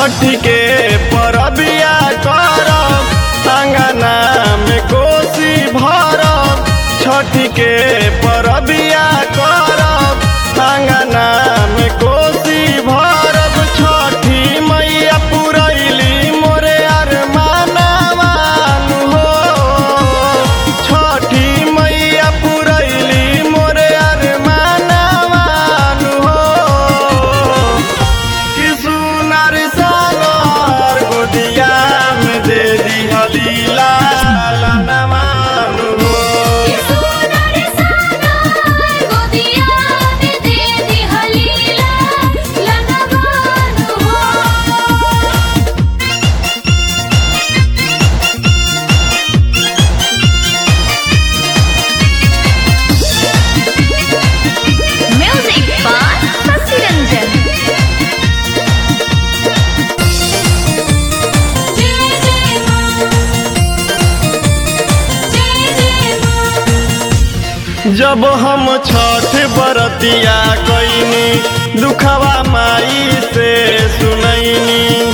छठी के परबिया करब अंगना में कोसी भरब छठी के परबिया करब अंगना में कोसी भरब छठी मैया पुरैली मोरे अरमानवान हो छठी मैया पुरैली मोरे अरमानवान हो कि सुनर सागर गोदिया में दे दिहली लालनवान हो ये सोनर सागर गोदिया में दे दी हलीला लनवान हो म्यूजिक बाय शशि रंजन जय जय मां जय जय मां जब हम छठ बरतिया कैनी दुखवा माई से सुनैनी